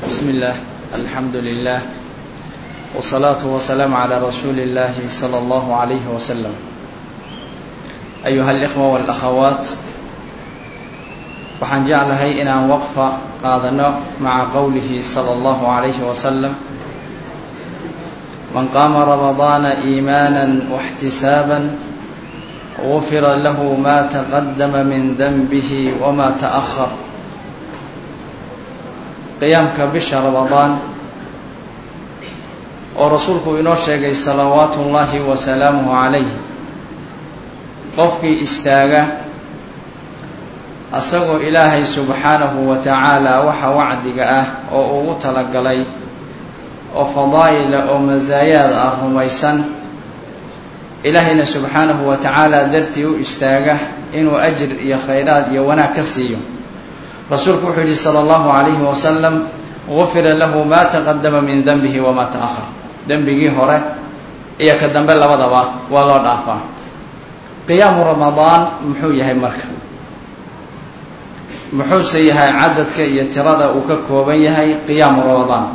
بسم الله الحمد لله والصلاة والسلام على رسول الله صلى الله عليه وسلم أيها الإخوة والأخوات waxaan jeclahay inaan waqfa qaadano maca qowlihi salى اllahu عalayhi wasalam man qaama ramadaana iimaana واxtisaaba gufira lahu ma taqadama min denbihi wma taأhar qiyaamka bisha ramadaan oo rasuulku inoo sheegay salawaatu ullaahi wa salaamuhu calayh qofkii istaaga asagoo ilaahay subxaanahu wa tacaala waxa wacdiga ah oo ugu talagalay oo fadaa'ila oo masaayaad ah rumaysan ilaahayna subxaanahu wa tacaala dartii u istaaga inuu ajir iyo khayraad iyo wanaag ka siiyo rasuulku wuxuu yihi salى اllahu عalayhi wasalam gufira lahu ma taqadama min denbihi wama taأhar dembigii hore iyo ka dambe labadaba waa loo dhaafaa qiyaamu ramadaan muxuu yahay marka muxuuse yahay cadadka iyo tirada uu ka kooban yahay qiyaamu ramadaan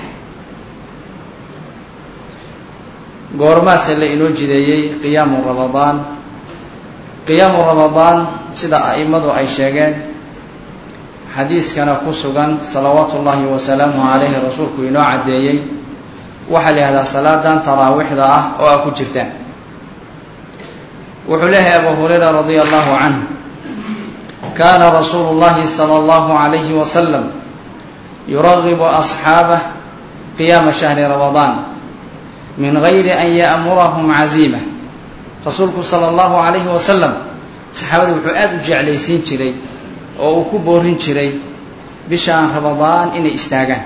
goormaase la inoo jideeyey qiyaamu ramadaan qiyaamu ramadaan sida a'imadu ay sheegeen xadiiskana ku sugan salawaatu ullaahi wasalaamuhu calayhi rasuulku inoo caddeeyey waxaa la yihahdaa salaadan taraawiixda ah oo a ku jirtaan wuxuu leeyahay abu hurayra radia allahu canh kaana rasuulu llahi sala allahu calayhi wasalam yuragibu asxaabah qiyaama shahri ramadaan min gayri an ya'murahum caziima rasuulku sala allahu calayhi wasalam saxaabada wuxuu aada u jeclaysiin jiray oo uu ku boorin jiray bishaan ramadaan inay istaagaan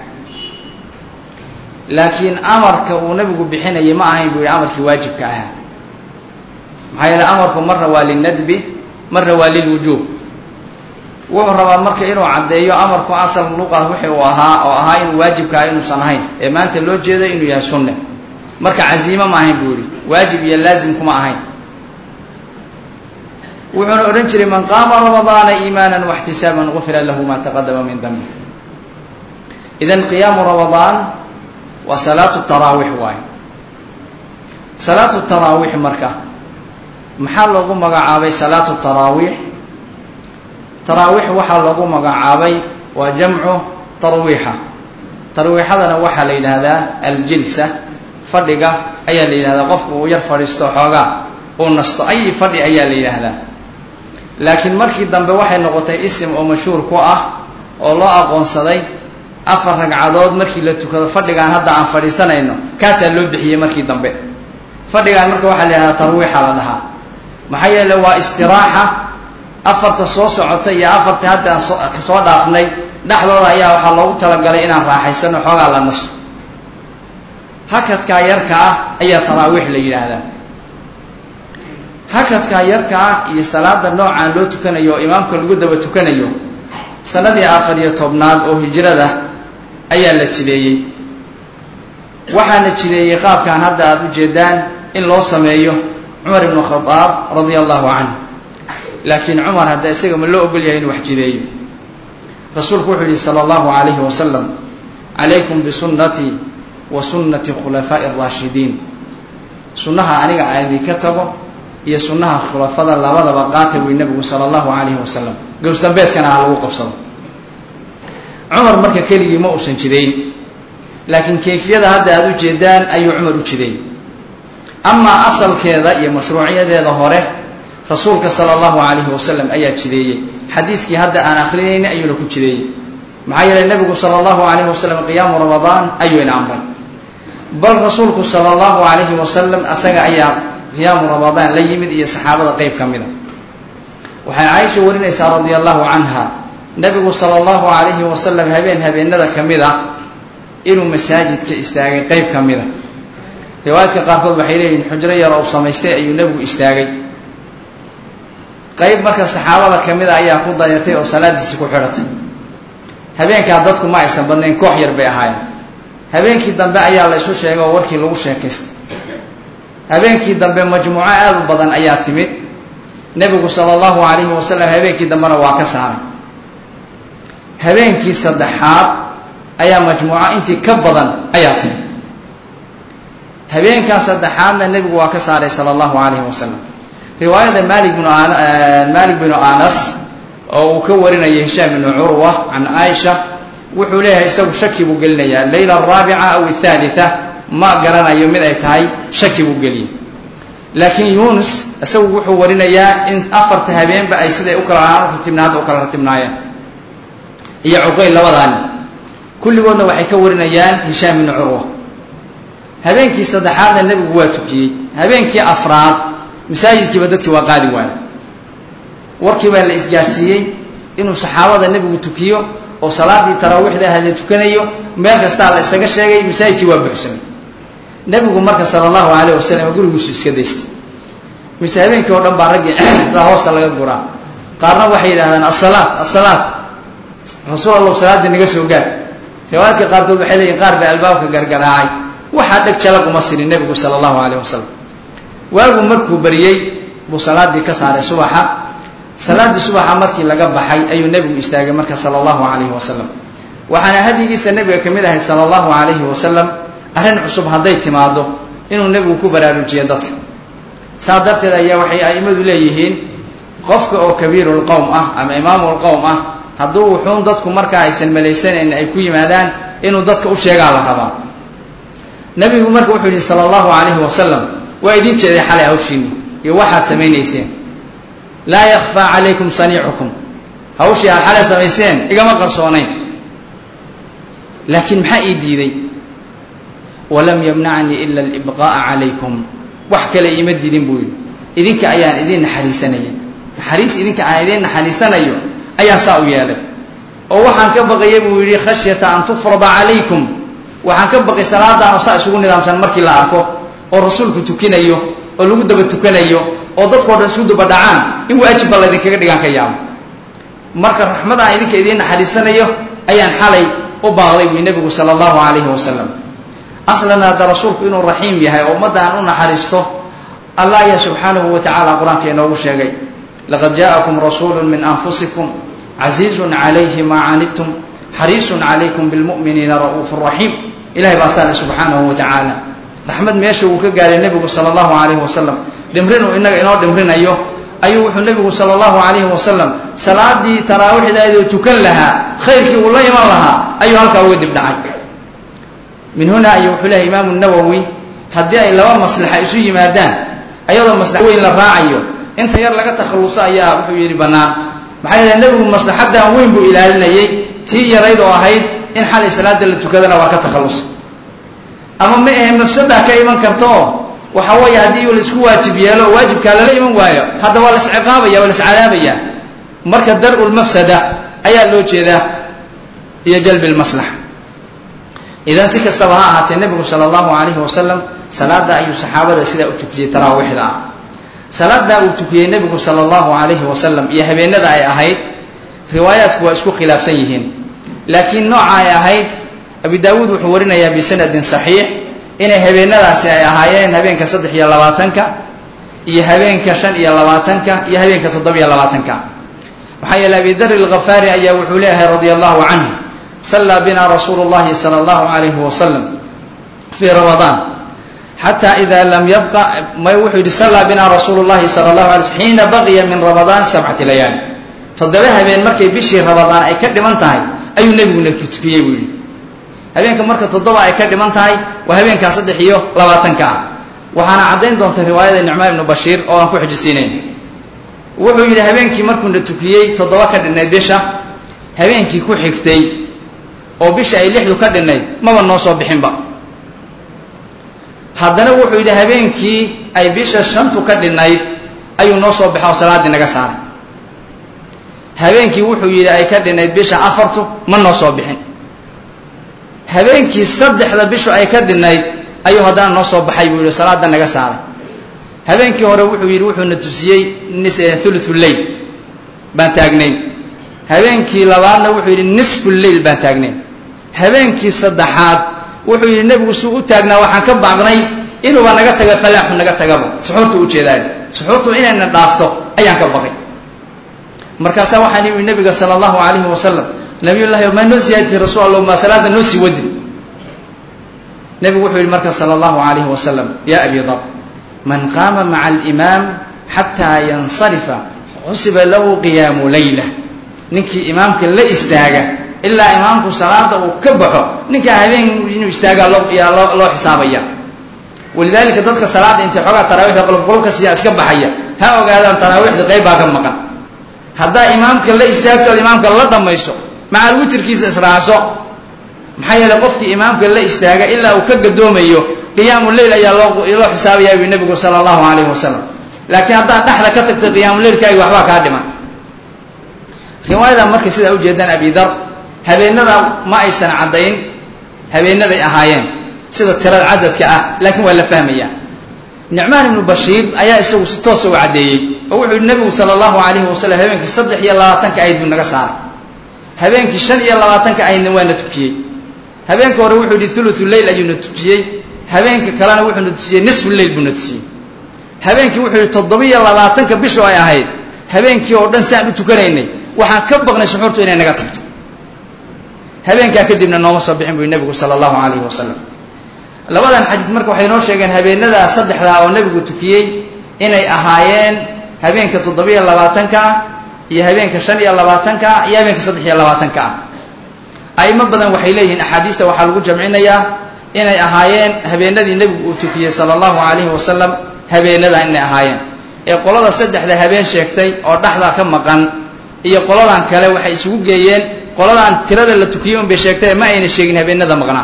laakiin amarka uu nabigu bixinayay ma ahayn buu yihi amarkii waajibka ahaa maxaa yeele amarku marna waa linadbi marna waa lilwujuub wuxuu rabaa marka inuu caddeeyo amarku asal luqa wixii uu ahaa oo ahaa inuu waajibka ah inuusan ahayn ee maanta loo jeedo inuu yahay sunne marka caziimo ma ahayn buu yihi waajib iyo laazim kuma ahayn wuxuuna odhan jiray man qaama ramadaana iimaana waxtisaaban gufira lahu ma taqadama min dambi idan qiyaamu ramadaan waa salaatu taraawiix waaye salaatu taraawiix marka maxaa loogu magacaabay salaatu taraawiix taraawiix waxaa loogu magacaabay waa jamcu tarwiixa tarwiixadana waxaa la yidhaahdaa aljilsa fadhiga ayaa la yidhahdaa qofku uu yar fadhiisto xoogaa uu nasto ay fadhi ayaa la yidhaahdaa laakiin markii dambe waxay noqotay isim oo mashhuur ku ah oo loo aqoonsaday afar ragcadood markii la tukado fadhigaan hadda aan fadhiisanayno kaasaa loo bixiyey markii dambe fadhigaan marka waxaa la yidhahdaa tarwiixa la dhahaa maxaa yeele waa istiraaxa afarta soo socota iyo afarta hadda aan soo dhaafnay dhexdooda ayaa waxaa loogu talagalay inaan raaxaysano xoogaa la naso hakadkaa yarka ah ayaa taraawiix la yidhaahdaa hakadkaa yarka ah iyo salaada noocaan loo tukanayo oo imaamka lagu daba tukanayo sanadii afar iyo tobnaad oo hijrada ayaa la jideeyey waxaana jideeyey qaabkan hadda aada u jeedaan in loo sameeyo cumar ibnu khadaab radia allahu canhu laakiin cumar hadda isaga ma loo ogol yahay inuu wax jideeyo rasuulku wuxuu yihi sala allahu calayhi wasalam calaykum bisunnatii wa sunnati khulafaa'i araashidiin sunnaha aniga aan idinka tago iyo sunnaha khulafada labadaba qaata wey nabigu sala allahu calayhi wasalam gowsdambeedkana ha lagu qabsado cumar marka keligii ma uusan jidayn laakiin kayfiyada hadda aada u jeedaan ayuu cumar u jiday amaa asalkeeda iyo mashruuciyadeeda hore rasuulka sala allahu calayhi wasalam ayaa jideeyey xadiiskii hadda aan akrinayna ayuuna ku jideeyey maxaa yeeley nabigu sala allahu calayhi wasalam qiyaamu ramadaan ayuu ina amray bal rasuulku sala allahu calayhi wasalam asaga ayaa qiyaamu ramadaan la yimid iyo saxaabada qeyb ka mida waxay caaisha warinaysaa radia allahu canha nabigu sala allahu calayhi wasalam habeen habeenada ka mid a inuu masaajidka istaagay qeyb ka mida riwaayadka qaarkood waxay leeyihin xujro yar ou samaystay ayuu nebigu istaagay qeyb marka saxaabada ka mida ayaa ku dayatay oo salaadiisi ku xidhatay habeenkaa dadku ma aysan badnayn koox yar bay ahaayeen habeenkii dambe ayaa la isu sheegay oo warkii lagu sheekaystay habeenkii dambe majmuuco aada u badan ayaa timid nebigu sala allahu calayhi wasalam habeenkii dambena waa ka saaray habeenkii saddexaad ayaa majmuuco intii ka badan ayaa timi habeenkaa saddexaadna nebigu waa ka saaray sala allahu calayhi wasalam riwaayada maali bnu maalik binu anas oo uu ka warinaya hishaam bnu curwa can caaisha wuxuu leeyahay isagu shaki buu gelinayaa leyla araabica aw athalitha ma garanayo mid ay tahay shaki buu geliyey laakiin yuunus isagu wuxuu warinayaa in afarta habeenba ay siday u kala ratibna hadda u kala ratibnaayeen iyo cuqayl labadaani kulligoodna waxay ka warinayaan hishaam bnu curwa habeenkii saddexaadna nebigu waa tukiyey habeenkii afraad masaajidkiiba dadkii waa qaadi waaye warkii baa la isgaarsiiyey inuu saxaabada nebigu tukiyo oo salaadii taraawiixda ahadee tukanayo meel kastaa la isaga sheegay masaajidkii waa buuxsamay nebigu marka sala allahu calayh wasalam gurigiisu iska daystay mise habeenkii oo dhan baa raggii daa hoosta laga guraa qaarna waxay yidhahdaan asalaat asalaat rasuul allahu salaaddii naga soo gaar riwaayaadka qaarkood waxay leeyihin qaar baa albaabka gargaraacay waxaa dheg jalag uma sinin nebigu sala allahu calayh wasalam waagu markuu bariyey buu salaadii ka saaray subaxa salaaddii subaxa markii laga baxay ayuu nebigu istaagay marka sala allahu calayhi wasalam waxaana hadyigiisa nebiga ka mid ahay sala allahu calayhi wasalam arrin cusub hadday timaado inuu nebigu ku baraarujiyo dadka saa darteed ayaa waxay a'immadu leeyihiin qofka oo kabiirulqowm ah ama imaamulqowm ah hadduu wuxuun dadku markaa aysan malaysanayn ay ku yimaadaan inuu dadka u sheegaa la rabaa nebigu marka wuxuu yihi sala allahu calayhi wasalam waa idin jeeday xalay hawshiinni iyo waxaad samaynayseen laa yakfaa calaykum saniicukum hawshii aad xalay samayseen igama qarsoonayn laakiin maxaa ii diiday walam yamnacnii ila alibqaa'a calaykum wax kale iima diidin buu yidhi idinka ayaan idiin naxariisanaya naxariis idinka aan idiin naxariisanayo ayaan saa u yeelay oo waxaan ka baqaya buu yidhi khashyata an tufrada calaykum waxaan ka baqay salaadaanu saa isugu nidaamsan markii la arko oo rasuulku tukinayo oo lagu daba tukanayo oo dadkao dhan isu daba dhacaan in waajibba laydinkaga dhigaan ka yaabo marka raxmad aan idinka idiin naxariisanayo ayaan xalay u baaqday buy nebigu sala allahu calayhi wasalam aslan hadda rasuulku inuu raxiim yahay oo ummadda aan u naxariisto allah ayaa subxaanahu wa tacala qur-aanka inoogu sheegay laqad jaa'akum rasuulu min anfusikum casiizun calayhi maa canidtum xariisun calaykum bilmu'miniina ra'uufu raxiim ilahay baa saale subxaanahu wa tacaala raxmad meesha uu ka gaaray nebigu sala allahu calayhi wasalam dhimrinuu inaga inoo dhimrinayo ayuu wuxuu nebigu sala allahu calayhi wasalam salaadii taraawiixdaydoo tukan lahaa khayrkii uu la iman lahaa ayuu halkaa uga dib dhacay min huna ayuu wuxuu lehay imaamu nawowi haddii ay laba maslaxa isu yimaadaan ayadoo maslax weyn la raacayo inta yar laga takhalluso ayaa wuxuu yidhi bannaan maxaa yeele nebigu maslaxadan weyn buu ilaalinayay tii yarayd oo ahayd in xalay salaada la tukadana waa ka takhallusa ama ma ahe mafsadaa ka iman karta oo waxa weeye haddii laisku waajib yeelo oo waajibkaa lala iman waayo hadda waa lasciqaabaya waa lascadaabaya marka dar-u lmafsada ayaa loo jeedaa iyo jalbi lmaslaxa idan si kastaba ha ahaatee nebigu sala allahu calayhi wasalam salaada ayuu saxaabada sidaa u tukiyey taraawiixda ah salaadaa uu tukiyey nebigu sala allahu calayhi wasalam iyo habeenada ay ahayd riwaayaadku waa isku khilaafsan yihiin laakiin nooca ay ahayd abi daawuud wuxuu warinayaa bisanadin saxiix inay habeenadaasi ay ahaayeen habeenka saddex iyo labaatanka iyo habeenka shan iyo labaatanka iyo habeenka toddobiyo labaatanka maxaa yeele abi dar alkhafaari ayaa wuxuu leeyahay radia allahu canhu sallaa bina rasuulu llahi sala allahu calayhi wasalam fii ramadaan xata ida lam yabqa may wuxuu yidhi sallaa bina rasuulu llahi sala allahu alay slm xiina baqiya min ramadaan sabcati layaali toddoba habeen markay bishii ramadaan ay ka dhiman tahay ayuu nebiguna tukiyey buu yidhi habeenka marka toddoba ay ka dhiman tahay waa habeenkaa saddex iyo labaatanka ah waxaana caddayn doonta riwaayada nicmaan ibnu bashiir oo aan ku xijisiinayn wuxuu yidhi habeenkii markuuna tukiyey toddoba ka dhinnayd bisha habeenkii ku xigtay oo bisha ay lixdu ka dhinnayd maba noo soo bixinba haddana wuxuu yidhi habeenkii ay bisha shantu ka dhinnayd ayuu noo soo baxa oo salaaddii naga saaray habeenkii wuxuu yidhi ay ka dhinnayd bisha afartu ma noo soo bixin habeenkii saddexda bishu ay ka dhinnayd ayuu haddana noo soo baxay buu yidhi salaada naga saaray habeenkii hore wuxuu yidhi wuxuuna tusiyey thuluthu leyl baan taagnayn habeenkii labaadna wuxuu yidhi nisfu leyl baan taagnayn habeenkii saddexaad wuxuu yidhi nebigu suu u taagnaa waxaan ka baaqnay inuuba naga taga falaaxu naga tagaba suxuurtu ujeedaay suxuurtu inayna dhaafto ayaan ka baqay markaasaa waxaan yimi nebiga sala allahu calayhi wasalam nabiyullahi maa noo siyaadisay rasuul allah maa salaada noo sii wadin nebigu wuxuu yihi marka sala allahu alayhi wasalam ya abi dar man qaama maca alimaam xataa yansarifa xusiba lahu qiyaamu layla ninkii imaamka la istaaga ilaa imaamku salaada uu ka baxo ninkaa habeen inuu istaagaa yaa loo loo xisaabaya walidaalika dadka salaada intay xoogaa taraawiixda qolobqolobka siyaa iska baxaya ha ogaadaan taraawiixda qayb baa ka maqan haddaa imaamka la istaagto ood imaamka la dhammayso macal witirkiisa israacso maxaa yeeley qofkii imaamka la istaaga ilaa uu ka gadoomayo qiyaamu leyl ayaa loo loo xisaabayaa ui nebigu sala allahu calayhi wasalam laakiin haddaad dhexda ka tagtay qiyaamuleylkaagi waxbaa kaa dhiman riwaayada markay sidaa ujeedaan abidar habeenada ma aysan caddayn habeenaday ahaayeen sida tirada cadadka ah laakiin waa la fahmayaa nicmaan ibnu bashiir ayaa isagu si toosa u caddeeyey oo wuxuu yihi nebigu sala allahu calayhi wasalam habeenkii saddex iyo labaatanka ahayd buu naga saaray habeenkii shan iyo labaatanka ahaydna waana tukiyey habeenka hore wuxuu yihi thuluthu leyl ayuuna tujiyey habeenka kalena wuxuuna tujiyey nisfu leyl buuna tujiyey habeenkii wuxuu yihi toddobiyo labaatanka bisho ay ahayd habeenkii oo dhan si aan u tukanaynay waxaan ka baqnay suxuurtu inay naga tagto habeenkaa kadibna nooma soo bixin buu nebigu sala allahu calayhi wasalam labadan xadiis marka waxay noo sheegeen habeenadaa saddexdaa oo nebigu tukiyey inay ahaayeen habeenka toddobiyo labaatanka ah iyo habeenka shan iyo labaatanka ah iyo habeenka saddex iyo labaatanka ah aimo badan waxay leeyihiin axaadiista waxaa lagu jamcinayaa inay ahaayeen habeenadii nebigu uu tukiyey sala allahu calayhi wasalam habeenadaa inay ahaayeen ee qolada saddexda habeen sheegtay oo dhexdaa ka maqan iyo qoladan kale waxay isugu geeyeen qoladan tirada la tukiyey unbay sheegtay ma ayna sheegin habeenada maqnaa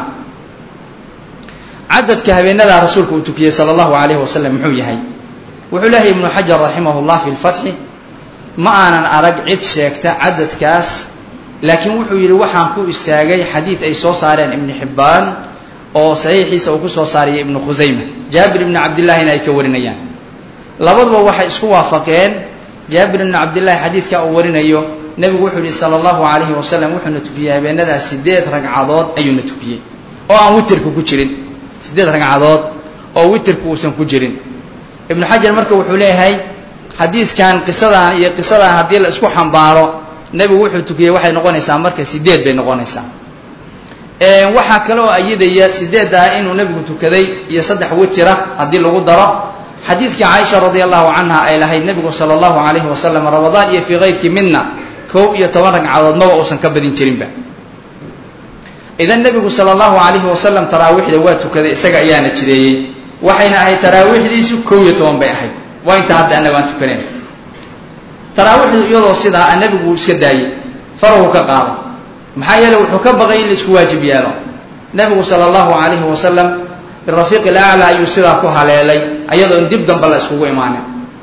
cadadka habeenadaa rasuulka uu tukiyey sala allahu calayhi wasalam muxuu yahay wuxuu leehay ibnu xajar raximah llah fi lfatxi ma aanan arag cid sheegta cadadkaas laakiin wuxuu yidhi waxaan ku istaagay xadiid ay soo saareen ibnu xibbaan oo saxiixiisa uu ku soo saariyay ibnu khusayma jaabir ibni cabdillahina ay ka warinayaan labaduba waxay isku waafaqeen jaabir ibni cabdillahi xadiidka uu warinayo nebigu wuxuu yihi sala allahu calayhi wasalam wuxuuna tukiyey habeenadaas sideed ragcadood ayuuna tukiyey oo aan witirka ku jirin sideed ragcadood oo witirka uusan ku jirin ibnu xajar marka wuxuu leeyahay xadiiskan qisadan iyo qisadan haddii la isku xambaaro nebigu wuxuu tukiyey waxay noqonaysaa marka sideed bay noqonaysaa waxaa kaloo ayidaya sideeddaa inuu nebigu tukaday iyo saddex witira haddii lagu daro xadiidkii caaisha radi allahu canha ay lahayd nebigu sala allahu calayhi wasalam ramadaan iyo fii kayrkii midna kow iyo toban ragcadood maba uusan ka badin jirinba idan nebigu sala allahu calayhi wasalam taraawiixda waa tukaday isaga ayaana jideeyey waxayna ahayd taraawiixdiisu kow iyo toban bay ahayd waa inta hadda annaga aan tukanayn taraawiixdu iyadoo sidaa nebigu uu iska daayey farahu ka qaada maxaa yeele wuxuu ka baqay in la isku waajib yeelo nebigu sala allahu calayhi wasalam birafiiqi ilaclaa ayuu sidaa ku haleelay ayadoon dib damba la iskugu imaanin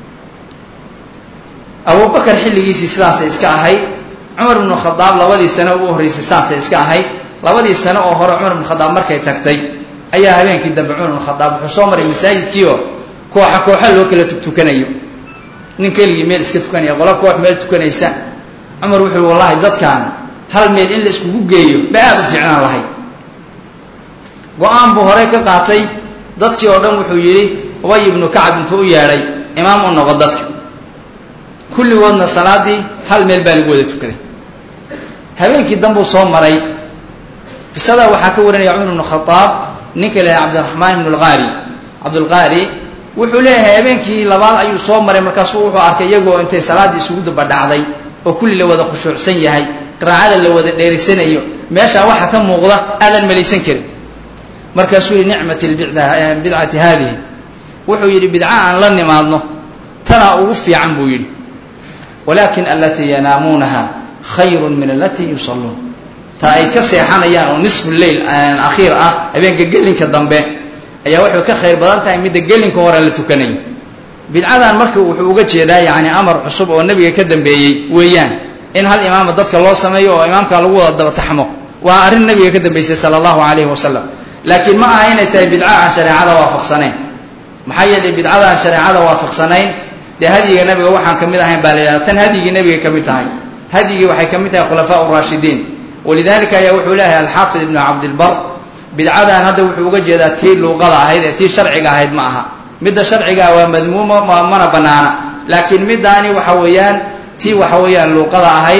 abubakar xilligiisii sidaasay iska ahayd cumar bnu khadaab labadii sano ugu horreysay saasay iska ahayd labadii sano oo hore cumar bnu khadaab markay tagtay ayaa habeenkii dambe cumar bnu khadaab wuxuu soo maray masaajidkiioo kooxa kooxa loo kala tukanayo nin keligii meel iska tukanaya qola koox meel tukanaysa cumar wuxuu yihi wallahi dadkan hal meel in la iskugu geeyo ba aada u fiicnaan lahayd go-aan buu horey ka qaatay dadkii oo dhan wuxuu yidhi ubay ibnu kacab intuu u yeedhay imaam u noqo dadka kulligoodna salaadii hal meel baa lagu wada tukaday habeenkii dambuu soo maray qisadaa waxaa ka warinaya cumar ibnu khadaab ninka la yahay cabdiraxmaan ibnu lqaari cabdulqaari wuxuu leeyahay habeenkii labaad ayuu soo maray markaasuu wuxuu arkay iyagoo intay salaaddii isugu dabadhacday oo kulli la wada khushuucsan yahay qiraacada la wada dheeraysanayo meeshaa waxa ka muuqda aadan malaysan karin markaasuu yihi nicmat bidcati haadihi wuxuu yidhi bidca aan la nimaadno tanaa ugu fiican buu yidhi walakin alatii yanaamuunaha khayru min alatii yusalluun ta ay ka seexanayaan oo nisfu leyl akhiir ah habeenka gelinka dambe ayaa waxay ka khayr badan tahay midda gelinka hore la tukanayo bidcadan marka wuxuu uga jeedaa yani amar cusub oo nebiga ka dambeeyey weeyaan in hal imaama dadka loo sameeyo oo imaamka lagu wada dabataxmo waa arrin nebiga ka dambeysay sala allahu calayhi wasalam laakiin ma aha inay tahay bidca aan shareecada waafaqsanayn maxaa yeelay bidcada aan shareecada waafaqsanayn dee hadyiga nebiga waxaan ka mid ahayn baa la yidhahda tan hadyigii nebiga ka mid tahay hadyigii waxay ka mid tahay khulafaa raashidiin walidalika ayaa wuxuu leeyahay alxaafid ibnu cabdilbar bidcadan hadda wuxuu uga jeedaa tii luuqada ahayd ee tii sharciga ahayd ma aha midda sharciga ah waa madmuuma mana banaana laakiin middaani waxa weeyaan tii waxa weeyaan luuqada ahayd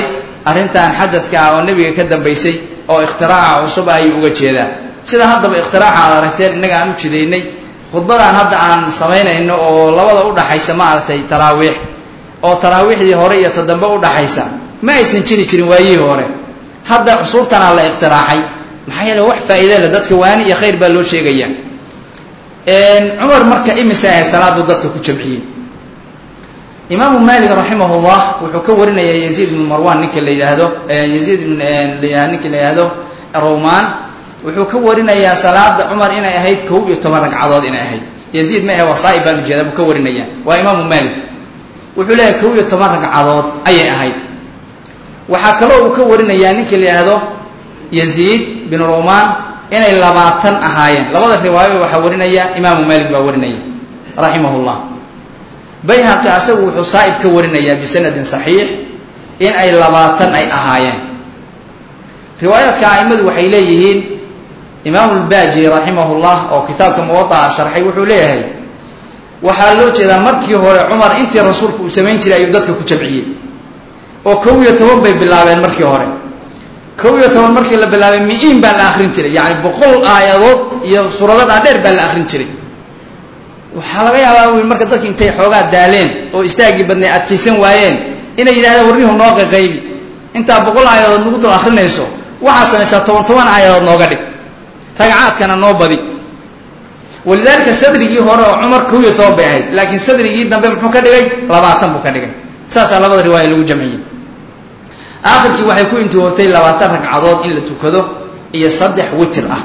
arrintan xadadka ah oo nebiga ka dambaysay oo ikhtiraaca cusub ah ayuu uga jeedaa sida haddaba ikhtiraaca aad aragteen innaga aan u jidaynay khudbadan hadda aan samaynayno oo labada udhaxaysa maaragtay taraawiix oo taraawiixdii hore iyo ta dambe udhaxaysa ma aysan jiri jirin waayihii hore hadda cusuurtanaa la ikhtiraaxay maxaa yeele wax faa'iide le dadka waani iyo khayr baa loo sheegaya cumar marka imise ahayd salaadu dadka ku jamciyey imaamu maalik raximahullah wuxuu ka warinayaa yaziid ibnu marwan ninka la yidhaahdo yaziid ninka la yidhaahdo rawmaan wuxuu ka warinayaa salaada cumar inay ahayd kow iyo toban ragcadood inay ahayd yaziid ma ahe wasaa'i baan ujeeda buu ka warinaya waa imaamu maalik wuxuu leeyahay kow iyo toban ragcadood ayay ahayd waxaa kaloo uu ka warinayaa ninka la yidhaahdo yaziid bin rawmaan inay labaatan ahaayeen labada riwaayo waxaa warinaya imaamu maalik baa warinaya raximahullah bayhaqi asagu wuxuu saa'ib ka warinayaa bisanadin saxiix in ay labaatan ay ahaayeen riwaayaadka a'immadu waxay leeyihiin imaamu lbaaji raximahullah oo kitaabka muwada'a sharxay wuxuu leeyahay waxaa loo jeedaa markii hore cumar intii rasuulku uu samayn jiray ayuu dadka ku jamciyey oo kow iyo toban bay bilaabeen markii hore kow iyo toban markii la bilaabay mi-iin baa la akrin jiray yacni boqol aayadood iyo suurado dhaadheer baa la akrin jiray waxaa laga yaabaa wi marka dadki intay xoogaa daaleen oo istaagii badnay adkaysan waayeen inay yidhahdeen warnihu noo qaqaybi intaa boqol aayadood nagu dul akrinayso waxaad samaysaa toban toban aayadood nooga dhig ragcaadkana noo badi walidaalika sadrigii hore oo cumar kow iyo toban bay ahayd laakiin sadrigii dambe muxuu ka dhigay labaatan buu ka dhigay saasaa labada riwaaya lagu jamciyey aakhirkii waxay ku intihootay labaatan ragcadood in la tukado iyo saddex witir ah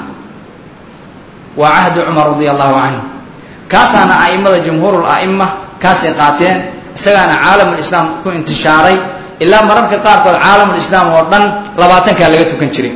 waa cahdi cumar radia allahu canhu kaasaana a'immada jumhuurul a'ima kaasay qaateen isagaana caalamulislaam ku intishaaray ilaa mararka qaarkood caalamulislaam oo dhan labaatankaa laga tukan jiray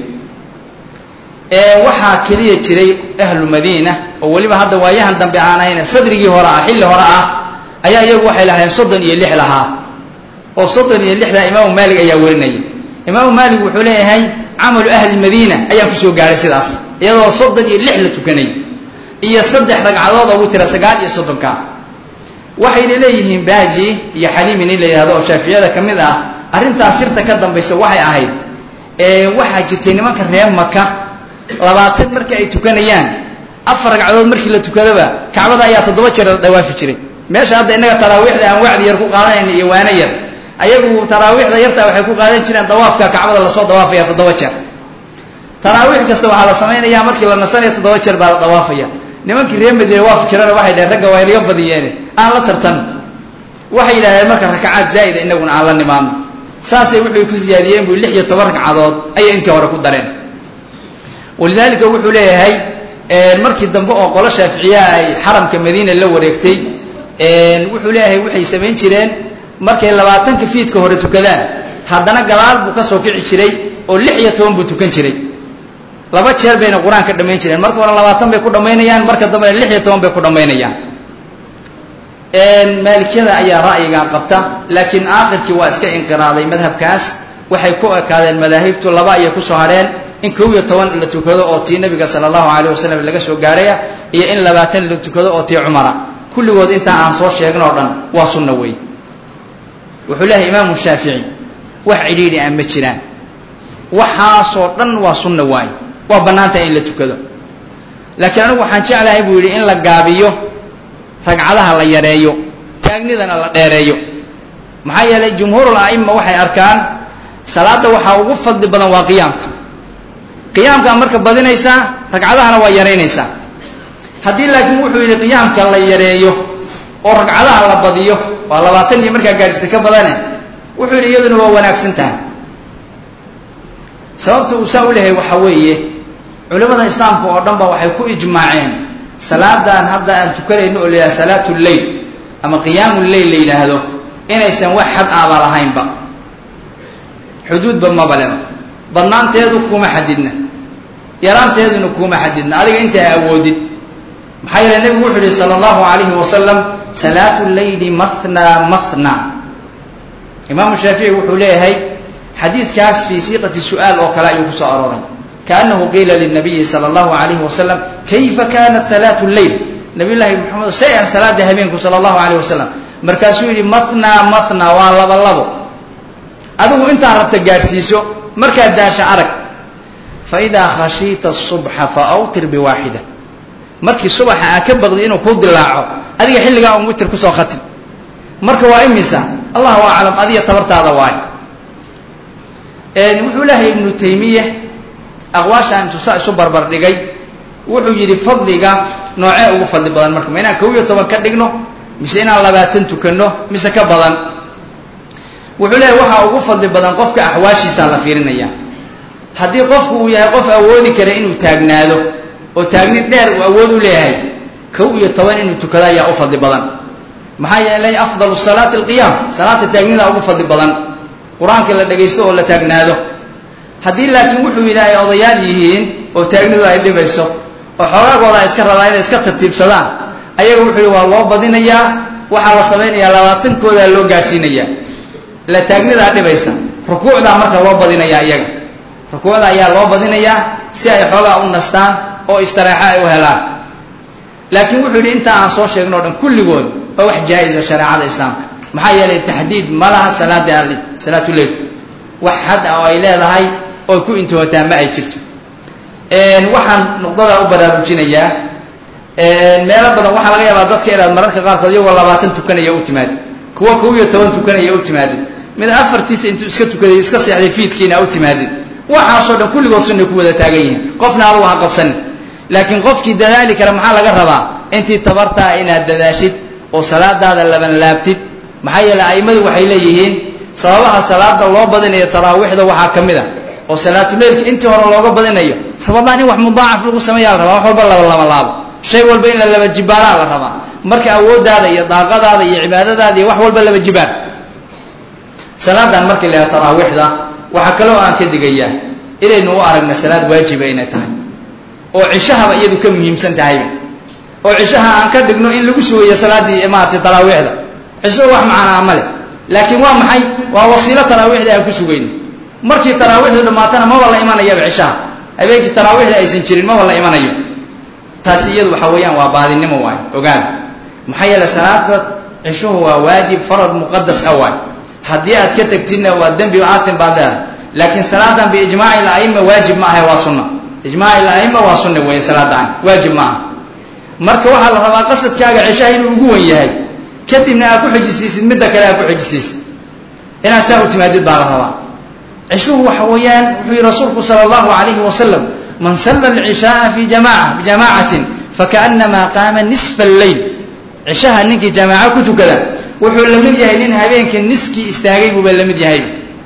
waxaa keliya jiray ahlu madiina oo weliba hadda waayahan dambe aan ahayn sadrigii hore ah xilli hore ah ayaa iyagu waxay lahayn soddon iyo lix lahaa oo soddon iyo lixdaa imaamu maalig ayaa warinaya imaamu maalig wuxuu leeyahay camalu ahli madiina ayaan kusoo gaadhay sidaas iyadoo soddon iyo lix la tukanay iyo saddex ragcadood oo witira sagaal iyo soddonka waxayna leeyihiin baaji iyo xaliimi nin la yidhahdo oo shaaficiyada ka mid ah arrintaas sirta ka dambaysa waxay ahayd waxaa jirtay nimanka reer maka labaatan markii ay tukanayaan afar ragcadood markii la tukadaba kacbada ayaa toddoba jeer la dhawaafi jiray meesha hadda innaga taraawiixda aan wacdi yar ku qaadanayna iyo waano yar ayagu taraawiixda yartaa waxay ku qaadan jireen dawaafka kacbada lasoo dawaafaya toddoba jeer taraawiix kasta waxaa la samaynaya markii la nasanaya toddoba jeer baa la dawaafaya nimankii reer madiine waa fikirana waxay dhaheen ragga waa inaga badiyeene aan la tartano waxay yidhahdeen marka rakacaad zaa'ida inaguna aan la nimaadno saasay wuxuu ku siyaadiyeen buu lix iyo toban ragcadood ayay intii hore ku dareen walidaalika wuxuu leeyahay markii dambe oo qolo shaaficiyaha ay xaramka madiina la wareegtay wuxuu leeyahay waxay samayn jireen markay labaatanka fiidka hore tukadaan haddana gadaal buu ka soo kici jiray oo lix iyo toban buu tukan jiray laba jeer bayna qur-aanka dhammayn jireen marka hore labaatan bay ku dhammaynayaan marka dambena lix iyo toban bay ku dhammaynayaan maalikiyada ayaa ra'yigan qabta laakiin aakhirkii waa iska inqiraaday madhabkaas waxay ku ekaadeen madaahibtu laba ayay kusoo hadheen in kow iyo toban la tukado oo tii nabiga sala allahu calayh wasalam laga soo gaaraya iyo in labaatan la tukado oo tii cumara kulligood intaa aan soo sheegin oo dhan waa sunna wey wuxuu leeyahay imaamu shaafici wax cidhiidhi aan ma jiraan waxaasoo dhan waa sunna waay waa bannaantahay in la tukado laakiin anigu waxaan jeclahay buu yidhi in la gaabiyo ragcadaha la yareeyo taagnidana la dheereeyo maxaa yeelay jumhuurul a'ima waxay arkaan salaadda waxaa ugu fadli badan waa qiyaamka qiyaamkaa marka badinaysaa ragcadahana waa yaraynaysaa haddii laakiin wuxuu yidhi qiyaamka la yareeyo oo ragcadaha la badiyo waa labaatan iyo markaa gaadhista ka badane wuxuu yidhi iyaduna waa wanaagsan tahay sababta uu saa u lehay waxaa weeye culimmada islaamka oo dhan ba waxay ku ijmaaceen salaadan hadda aan tukanayno oo la yidhaha salaatu lleyl ama qiyaamu lleyl la yidhaahdo inaysan wax xad aaba lahaynba xuduudba mabaleba badnaanteedu kuma xadidna yaraanteeduna kuma xadidna adiga inta a awoodid maxaa yeele nebigu wuxuu yihi sala allahu alayhi wasalam salaatu leyli mahna mahna imaamu shaafici wuxuu leeyahay xadiidkaas fii siiqati su'aal oo kale ayuu ku soo arooray kaanahu qiila linabiyi sala allahu alayhi wasalam kayfa kanat salaatu lleyl nabiy llaahi maxamed say ah salaada habeenku sala allahu alayh wasalam markaasuu yidhi mahna mahna waa laba labo adigu intaa rabta gaadhsiiso markaad daasha arag fa idaa khashiita subxa fa awtir biwaaxida markii subaxa aa ka baqdi inuu kuu dilaaco adiga xilligaa un witir kusoo khatim marka waa imisa allahu aclam adiga tabartaada waay wuxuu lehay ibnu taymiya aqwaashaan intuu saa isu barbar dhigay wuxuu yidhi fadliga noocee ugu fadli badan marka ma inaan kow iyo toban ka dhigno mise inaan labaatan tukanno mise ka badan wuxuu leeyahy waxaa ugu fadli badan qofka axwaashiisaa la fiirinaya haddii qofku uu yahay qof awoodi kara inuu taagnaado oo taagni dheer uu awood u leeyahay kow iyo toban inuu tukado ayaa u fadli badan maxaa yeelay afdalu salaati alqiyaam salaata taagnida ugu fadli badan qur-aanka la dhagaysto oo la taagnaado haddii laakiin wuxuu yidhi ay odayaal yihiin oo taagnidu ay dhibayso oo xoogaagooda ay iska rabaan inay iska tartiibsadaan ayaga wuxuu yidhi waa loo badinayaa waxaa la samaynayaa labaatankoodaa loo gaadhsiinayaa la taagnidaa dhibaysa rukuucdaa marka loo badinayaa iyaga rukuucda ayaa loo badinayaa si ay xoogaa u nastaan oo istareexo ay u helaan laakiin wuxuu yidhi intaa aan soo sheegno o dhan kulligood waa wax jaa-isa shareecada islaamka maxaa yeelay taxdiid ma laha salaada salaatuleil wax xad ah oo ay leedahay oo ku intiwataa ma ay jirto waxaan nuqdadaa u baraarujinayaa meelo badan waxaa laga yaabaa dadka inaad mararka qaarkood iyagoo labaatan tukanaya u timaadid kuwa kow iyo toban tukanaya u timaadid mid afartiisa intuu iska tukaday iska seexday fiidkiina u timaadid waxaasoo dhan kulligood sunnay ku wada taagan yihiin qofna adugu ha qabsanin laakiin qofkii dadaali kara maxaa laga rabaa intii tabartaa inaad dadaashid oo salaadaada laban laabtid maxaa yeele a'immadu waxay leeyihiin sababaha salaada loo badinayo taraawiixda waxaa ka mid a oo salaatuleilka intii hore looga badinayo ramadaan in wax mudaacaf lagu sameeyaa la rabaa wax walba laba laba laabo shay walba in la laba jibaaraa la rabaa marka awooddaada iyo daaqadaada iyo cibaadadaada iyo wax walba laba jibaar salaadan markii la yaha taraawiixda waxaa kaloo aan ka digayaa inaynu u aragna salaad waajiba inay tahay oo cishahaba iyadu ka muhiimsan tahayba oo cishaha aan ka dhigno in lagu sugayo salaaddii maarata taraawiixda cisho wax macanaa ma leh laakiin waa maxay waa wasiilo taraawiixda aan ku sugayno markii taraawiixdu dhammaatana maba la imanayaba cishaha habeenkii taraawiixda aysan jirin maba la imanayo taasi iyadu waxa weeyaan waa baadinimo waay ogaada maxaa yeele salaada cishuhu waa waajib farad muqadas ah waay haddii aad ka tagtidna waa dembi aatin baad leedahay laakiin salaadan biijmaaci laima waajib ma ahay waa sunna ijmaaci laima waa sunna weeye salaadan waajib ma aha marka waxaa la rabaa qasadkaaga cishaha inuu ugu wen yahay kadibna aad ku xijisiisid midda kale aad ku xijisiisid inaad saa u timaadid baa la rabaa cishuhu waxa weeyaan wuxuu yihi rasuulku sala allahu calayhi wasalam man salla alcishaaa fi jamaca bijamaacatin fakaannamaa qaama nisfa alleyl cishaha ninkii jamaaco ku tukada wuxuu la mid yahay nin habeenka niskii istaagay buuba la mid yahay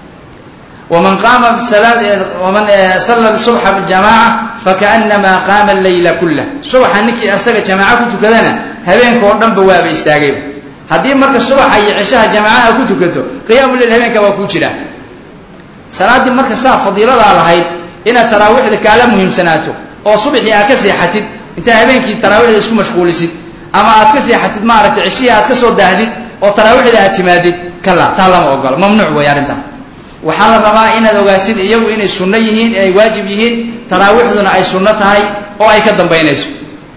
waman qaama waman salla subxa bijamaaca fakaannamaa qaama alleyla kullah subaxa ninkii asaga jamaaco ku tukadana habeenka oo dhanba waaba istaagayba haddii marka subaxa iyo cishaha jamaacaha ku tukato qiyaamu leil habeenka waa kuu jiraa salaaddii marka saa fadiiladaa lahayd inaad taraawiixda kaala muhiimsanaato oo subaxii aad ka seexatid intaa habeenkii taraawiixda isku mashquulisid ama aad ka seexatid maaragtay cishihii aad ka soo daahdid oo taraawiixda aad timaadid kala taa lama ogolo mamnuuc wey arrintaas waxaa la rabaa inaad ogaatid iyagu inay sunno yihiin ay waajib yihiin taraawiixduna ay sunno tahay oo ay ka dambaynayso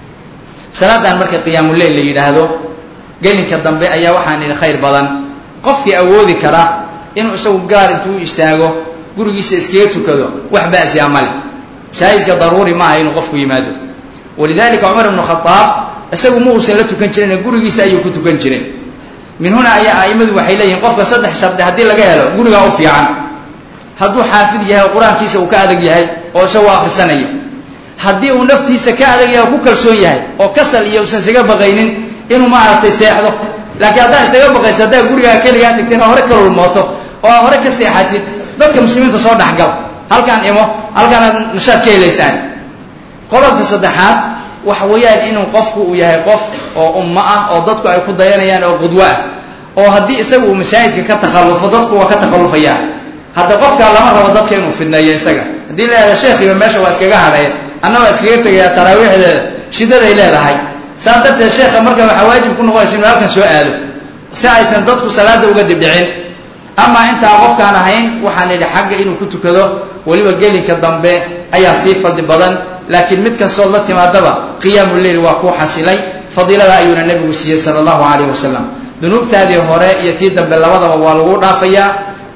salaadan marka qiyaamuleil la yidhaahdo gelinka dambe ayaa waxaan idhi khayr badan qofkii awoodi kara inuu isagu gaar intuu u istaago gurigiisa iskaga tukado wax ba'siya male masaajidka daruuri maaha inuu qofku yimaado walidalika cumar ibnu khadaab isagu ma uusan la tukan jirin gurigiisa ayuu ku tukan jiray min huna ayaa a'immadu waxay leeyihiin qofka saddex shardi haddii laga helo gurigaa u fiican hadduu xaafid yahay oo qur-aankiisa uu ka adag yahay oo isagoo akhrisanayo haddii uu naftiisa ka adag yahay oo ku kalsoon yahay oo kasal iyo usan isaga baqaynin inuu maaragtay seexdo laakiin haddaa isaga baqaysa haddaa gurigaa keligaa tagteen oo hore ka lulmooto oo aa hore ka seexatid dadka muslimiinta soo dhexgal halkaan imo halkaanaad nashaad ka helaysaan qodobka saddexaad waxa weeyaan inuu qofku uu yahay qof oo ummo ah oo dadku ay ku dayanayaan oo qudwo ah oo haddii isagu uu masaajidka ka takhallufo dadku waa ka takhallufayaan hadda qofkaa lama rabo dadka inuu fidneeyo isaga haddii leedaha sheekhiiba meesha waa iskaga hadhaya anna waa iskaga tegayaa taraawiixdeeda shidaday leedahay saa darteed sheekha marka waxaa waajib ku noqonaysa inuu halkan soo aado si aysan dadku salaada uga dibdhicin amaa intaan qofkaan ahayn waxaan idhi xagga inuu ku tukado weliba gelinka dambe ayaa sii fadli badan laakiin mid kastood la timaadaba qiyaamu leyl waa kuu xasilay fadiilada ayuuna nebigu siiyey sala allahu calayh wasalam dunuubtaadii hore iyo tii dambe labadaba waa lagu dhaafayaa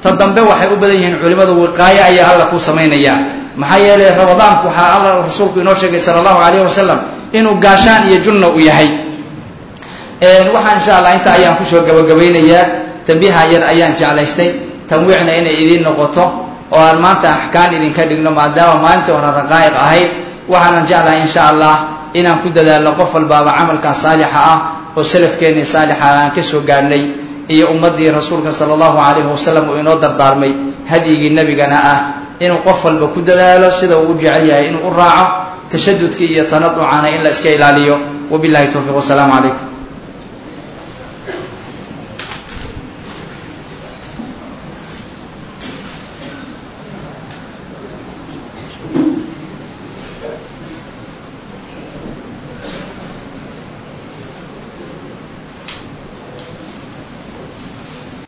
ta dambe waxay u badan yihiin culimmadu wiqaayo ayaa alla ku samaynayaa maxaa yeelay ramadaanku waxaa alla rasuulku inoo sheegay sala allahu calayhi wasalam inuu gaashaan iyo junna u yahay waxaa insha allah inta ayaan kusoo gabagabaynayaa tambiiha yar ayaan jeclaystay tanwiicna inay idiin noqoto oo aan maanta axkaan idinka dhigno maadaama maalintii hore raqaa'iq ahayd waxaanan jeclahay insha allah inaan ku dadaalno qof walbaaba camalkaa saalixa ah oo salafkeennii saalixa aan ka soo gaadhnay iyo ummaddii rasuulka sala allahu calayhi wasalam uu inoo dardaarmay hadyigii nebigana ah inuu qof walba ku dadaalo sida uu u jecel yahay inuu u raaco tashadudkii iyo tanaducana in la iska ilaaliyo wabillahi towfiiq wasalaamu calaykum